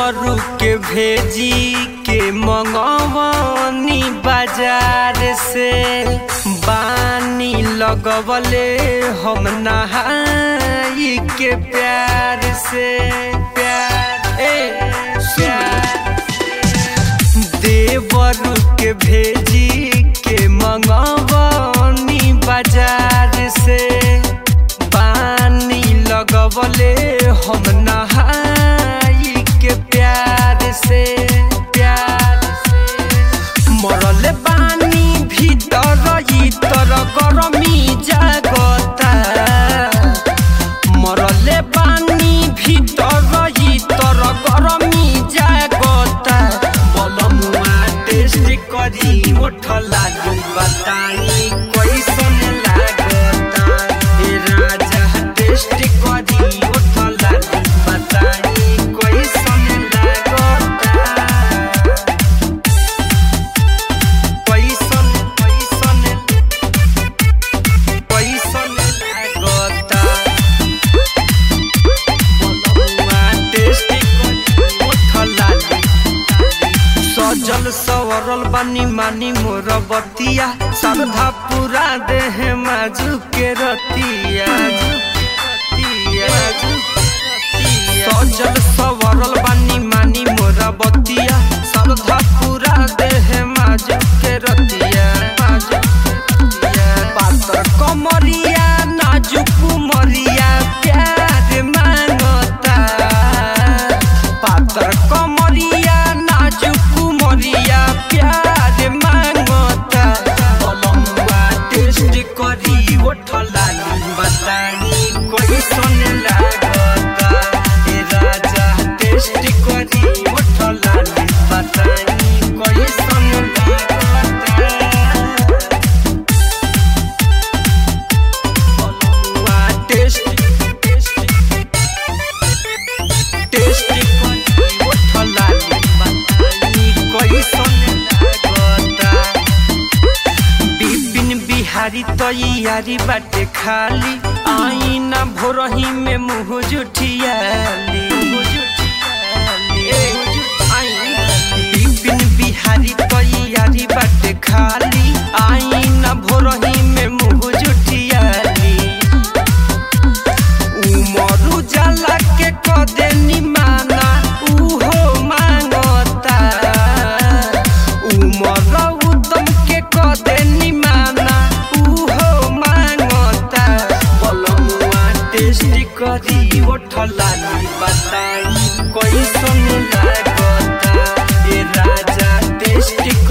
देवरू के भेजी के मंगवनी बाजार से बानी लगवले हम नहाई के प्यार से प्यार ए प्यार देवरू के भेजी के मंगवनी बाजार से पानी लगवले हम नहाई के प्यार से प्यार से मरल बानी भीतर इतर गरमी जागता मरले बानी भीतर इतर गरमी जागता बलमुआ टेस्ट करी ओठ लागू बताई कैसन लागता ए राजा टेस्ट करी ओठ लागू बताई कैसन लागता कैसन कैसन कैसन लागता बलमुआ टेस्ट करी ओठ लागू सजल सवरल बानी मानी मोर बतिया श्रद्धा पूरा देह माजू के रतिया सजल सवरल बानी मानी मोर बतिया श्रद्धा पूरा देह माजू के रतिया माजू के रतिया। पातर कमरिया नाजुक मरिया प्यार मांगता पातर कमरिया नाजुक मरिया प्यार मांगता बलमुआ टेस्ट करी ओठला बतानी कैसन लागता ए राजा टेस्ट करी ओठला बतानी कैसन लागता बलमुआ टेस्ट टेस्ट टेस्ट करी ओठला बतानी कैसन लागता बिपिन बिहारी तैयारी बाटे खाली आईना भोरही में मुँह जुठियाली बिपिन बिहारी तैयारी बाटे खाली आईना भोरही में मुँह जुठियाली उमर उजाला के कदे निमाना उहो मांगता उमर उदम के कदे निमाना उहो मांगता बलमुआ टेस्ट करी ओठला बताई कैसन लागता ए राजा टेस्ट